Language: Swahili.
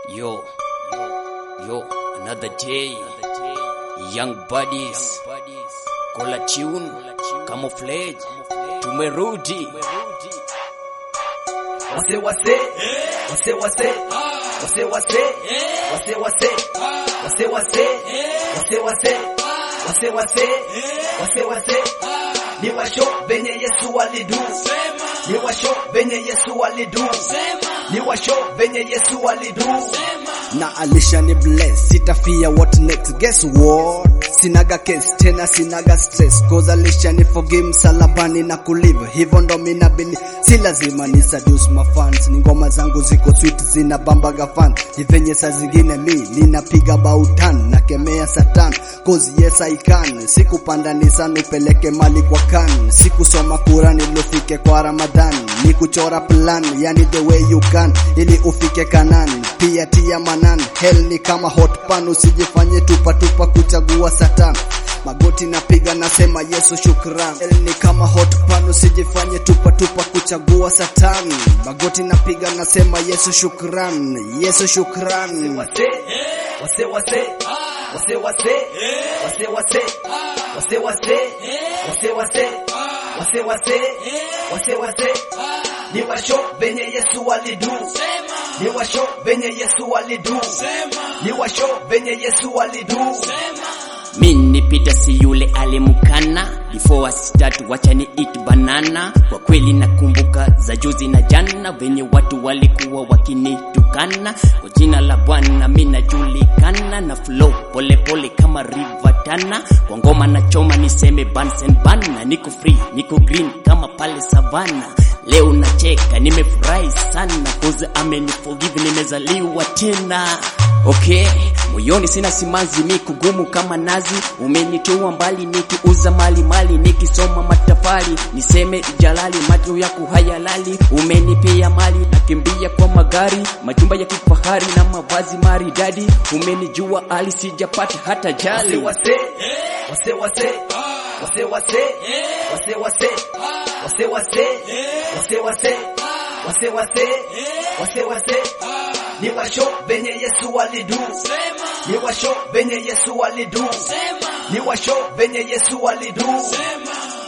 Yo, yo, another day. Young buddies, kola tune, camouflage, tumerudi. Wase wase, wase wase, wase wase, wase wase, wase wase, wase wase, wase wase, wase wase. Ni washo venye Yesu alidu, ni washo venye Yesu alidu, ni washo venye Yesu alidu. na alishani bless sitafia what next guess what sinaga case tena sinaga stress cause alishani forgive msalabani na kulive hivyo ndo mina bili si lazima ni seduce my fans ni ngoma zangu ziko sweet zina bambaga fan ni venye saa zingine mi ninapiga bautan na kemea satan cause yes I can sikupanda nisani upeleke mali kwa kan sikusoma Qurani ili ufike kwa Ramadhan ni kuchora plan yani the way you can ili ufike Kanan pia tia manan hell ni kama hot pan usijifanye tupa tupa kuchagua satan magoti napiga nasema Yesu shukran hell ni kama hot pan usijifanye tupa tupa kuchagua satan magoti napiga nasema Yesu shukran Yesu shukran Wase, wase wase, wase wase, wase wase, wase wase, wase wase, wase wase, wase wase. Ni washo venye Yesu alidu, ni washo venye Yesu alidu, ni washo venye Yesu alidu. Mi nipita si yule alimkana before I start wacha ni eat banana. Kwa kweli nakumbuka za juzi na jana venye watu walikuwa wakinitukana kwa jina la Bwana mi najulikana na flow pole pole kama river Tana. Kwa ngoma na choma niseme Bunsen bana, niko free niko green kama pale savana. Leo nacheka nimefurahi sana cause ameniforgive nimezaliwa tena. Okay, moyoni sina simanzi, mi kugumu kama nazi. Umenitoa mbali nikiuza mali mali, nikisoma matafari niseme jalali, macho yako hayalali. Umenipea mali, nakimbia kwa magari, majumba ya kifahari na mavazi maridadi. Umenijua hali sijapata hata Wase jali. wase, wase wase, wase wase, wase wase, wase wase, wase wase, wase wase, wase wase. Ni washo venye Yesu alidu, ni washo venye Yesu alidu, ni washo venye Yesu alidu.